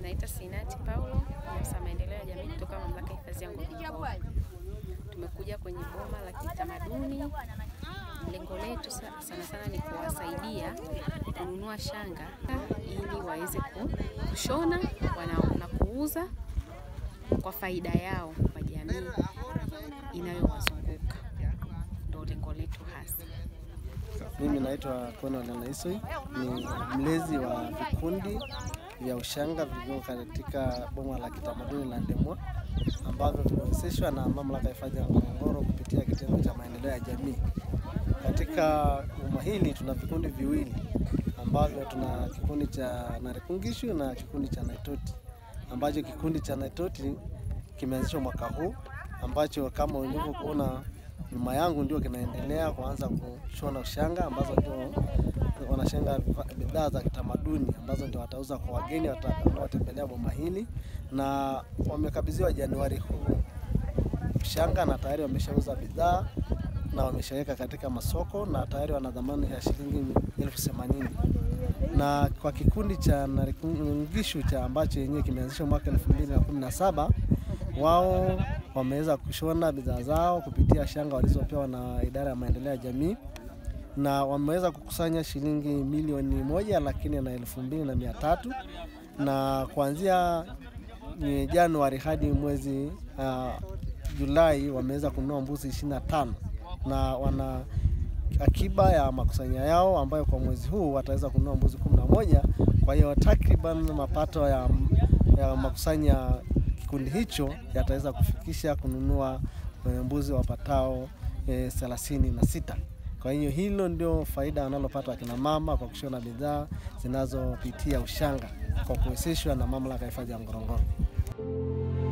Naitwa Sinati Paulo, afisa maendeleo ya jamii kutoka mamlaka ya hifadhi ya Ngorongoro. Tumekuja kwenye boma la kitamaduni. Lengo letu sa- sana sana ni kuwasaidia kununua shanga ili waweze ku- kushona wana- na kuuza kwa faida yao kwa jamii inayowazunguka. Ndio lengo letu hasa. Mimi naitwa Conal Naisoi, ni mlezi wa vikundi vya ushanga vilivyo katika boma la kitamaduni la Ndemwa ambavyo vimewezeshwa na mamlaka ya hifadhi ya Ngorongoro kupitia kitengo cha maendeleo ya jamii. Katika boma hili tuna vikundi viwili ambavyo tuna kikundi cha Narekungishu na kikundi cha Naitoti, ambacho kikundi cha Naitoti kimeanzishwa mwaka huu ambacho kama ulivyokuona nyuma yangu ndio kinaendelea kuanza kushona ushanga ambazo ndio wanashanga vifa- bidhaa za kitamaduni ambazo ndio watauza kwa wageni wata- wanaotembelea boma hili, na wamekabidhiwa Januari huu ushanga na tayari wameshauza bidhaa na wameshaweka katika masoko na tayari wana dhamani ya shilingi elfu themanini na kwa kikundi cha Narikungishu cha ambacho yenyewe kimeanzishwa mwaka 2017 wao wameweza kushona bidhaa zao kupitia shanga walizopewa na idara ya maendeleo ya jamii na wameweza kukusanya shilingi milioni moja lakini na elfu mbili na mia tatu na kuanzia ni Januari hadi mwezi uh, Julai wameweza kununua mbuzi 25 na wana akiba ya makusanya yao ambayo kwa mwezi huu wataweza kununua mbuzi 11. Kwa hiyo takriban mapato ya, ya makusanya kikundi hicho yataweza kufikisha kununua eh, mbuzi wapatao eh, thelathini na sita. Kwa hiyo hilo ndio faida wanalopata wakina mama kwa kushona bidhaa zinazopitia ushanga kwa kuwezeshwa na mamlaka ya hifadhi ya Ngorongoro.